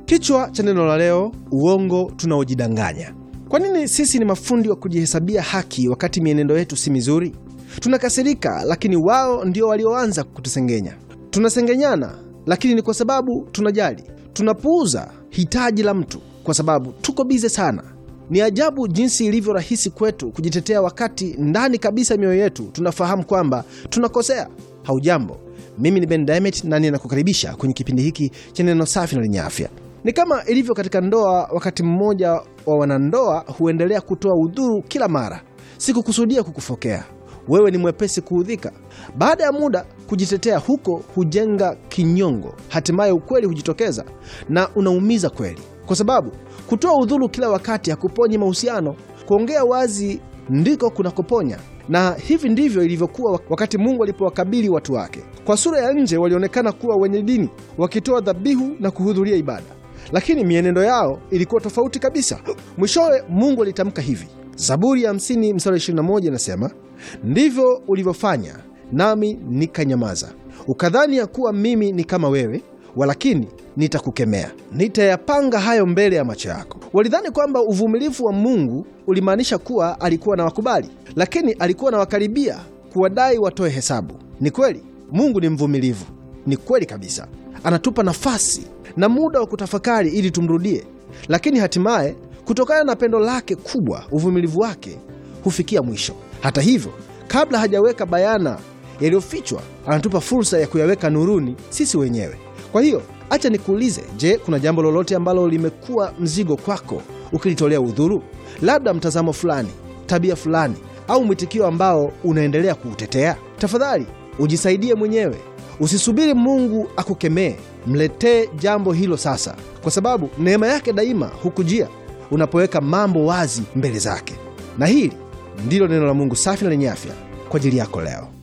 Kichwa cha neno la leo: uongo tunaojidanganya. Kwa nini sisi ni mafundi wa kujihesabia haki wakati mienendo yetu si mizuri? Tunakasirika, lakini wao ndio walioanza kutusengenya. Tunasengenyana, lakini ni kwa sababu tunajali. Tunapuuza hitaji la mtu kwa sababu tuko bize sana. Ni ajabu jinsi ilivyo rahisi kwetu kujitetea wakati ndani kabisa mioyo yetu tunafahamu kwamba tunakosea. Haujambo, mimi ni Ben Diamond na ninakukaribisha kwenye kipindi hiki cha neno safi na lenye afya. Ni kama ilivyo katika ndoa, wakati mmoja wa wanandoa huendelea kutoa udhuru kila mara. Sikukusudia kukufokea, wewe ni mwepesi kuudhika. Baada ya muda, kujitetea huko hujenga kinyongo, hatimaye ukweli hujitokeza na unaumiza kweli, kwa sababu kutoa udhuru kila wakati hakuponyi mahusiano. Kuongea wazi ndiko kunakoponya. Na hivi ndivyo ilivyokuwa wakati Mungu alipowakabili watu wake. Kwa sura ya nje walionekana kuwa wenye dini, wakitoa dhabihu na kuhudhuria ibada, lakini mienendo yao ilikuwa tofauti kabisa. Mwishowe Mungu alitamka hivi, Zaburi ya 50 mstari 21 inasema, ndivyo ulivyofanya nami nikanyamaza, ukadhani ya kuwa mimi ni kama wewe, walakini nitakukemea, nitayapanga hayo mbele ya macho yako. Walidhani kwamba uvumilivu wa Mungu ulimaanisha kuwa alikuwa na wakubali, lakini alikuwa na wakaribia kuwadai watoe hesabu. Ni kweli Mungu ni mvumilivu, ni kweli kabisa, anatupa nafasi na muda wa kutafakari ili tumrudie, lakini hatimaye kutokana na pendo lake kubwa, uvumilivu wake hufikia mwisho. Hata hivyo, kabla hajaweka bayana yaliyofichwa, anatupa fursa ya kuyaweka nuruni sisi wenyewe. Kwa hiyo acha nikuulize, je, kuna jambo lolote ambalo limekuwa mzigo kwako ukilitolea udhuru? Labda mtazamo fulani, tabia fulani, au mwitikio ambao unaendelea kuutetea? Tafadhali ujisaidie mwenyewe, usisubiri Mungu akukemee. Mletee jambo hilo sasa, kwa sababu neema yake daima hukujia unapoweka mambo wazi mbele zake. Na hili ndilo neno la Mungu safi na lenye afya kwa ajili yako leo.